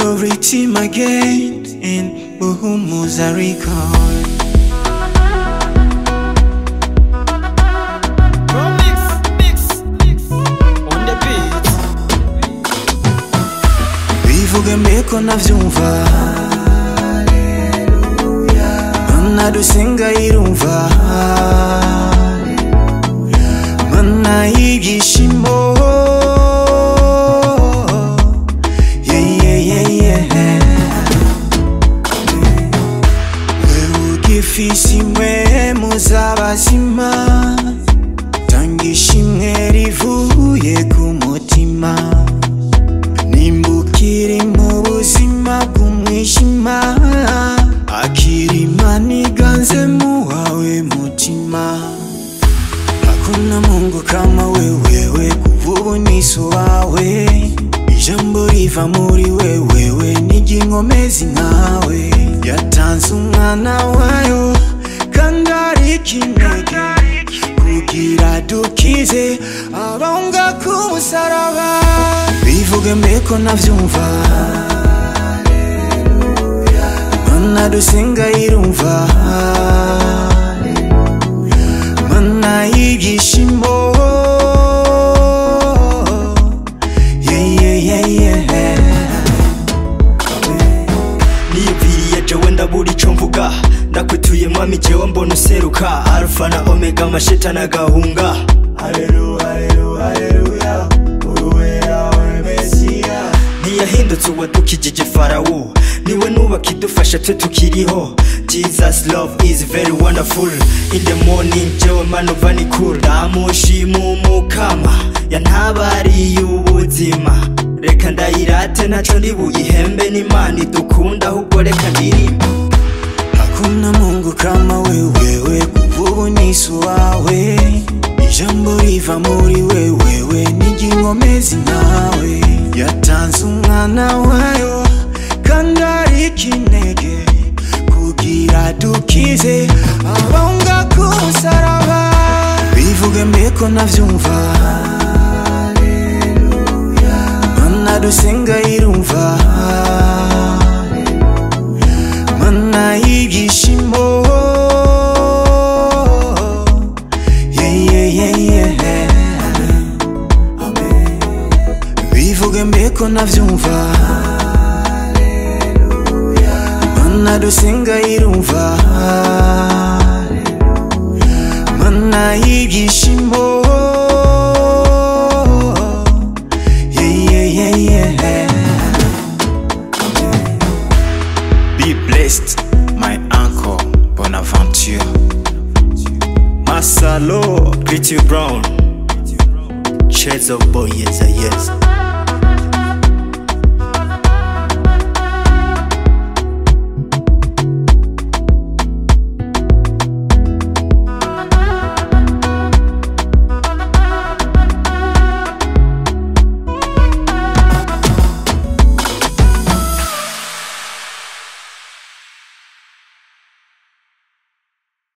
Glory team again in Buhumuza Record. Mix, mix, mix. On the beat. bivuge mbeko navyumva mana dusenga irumva mana y'ibyishimo Yeah, yeah, yeah, yeah. wewe ugifise imwe muzabazima tanga ishimwe rivuye ku mutima nimbukire mu buzima bw'umwijima akirima niganze mu wawe mutima hakuna mungu kama wewewe kuvubu niso wawe ijambo riva muri wewewe n'iry'inkomezi nkawe yatanze umwana wayo kandi ari kinege kugira dukize abonga ku musaraba bivuge mbeko navyumva mana dusenga irumva mana y'ibyishimo Yeah, yeah, yeah, yeah. niyumviriye jewe ndabura ico mvuga ndakwituye mwami jewe mbona useruka alfa na omega amashetani agahunga ntiyahindutse uwadukijije farawo niwe nubaka idufasha twe tukiriho jesus love is very wonderful in the morning jewe manuva ni cool ndamushima umukama yantabariye ubuzima reka ndayirate ntaco ndi buyihembe n'imana idukunda ahubwo reka ndirimba Hakuna Mungu kama wewewe, kuvubu niso wawe, ijambo riva muri wewewe, n'iry'inkomezi nkawe, yatanze umwana wayo kandi ari kinege kugira dukize abonga ku musaraba bivuge mbeko navyumva mana dusenga irumva mana y'ibyishimo Yeah, yeah, yeah, yeah. bivuge mbeko navyumva mana dusenga irumva mana y'ibyishimo Yeah, yeah, yeah, yeah. Be blessed, my uncle Bonaventure. masalo Gritty brown Shades of boy yes yes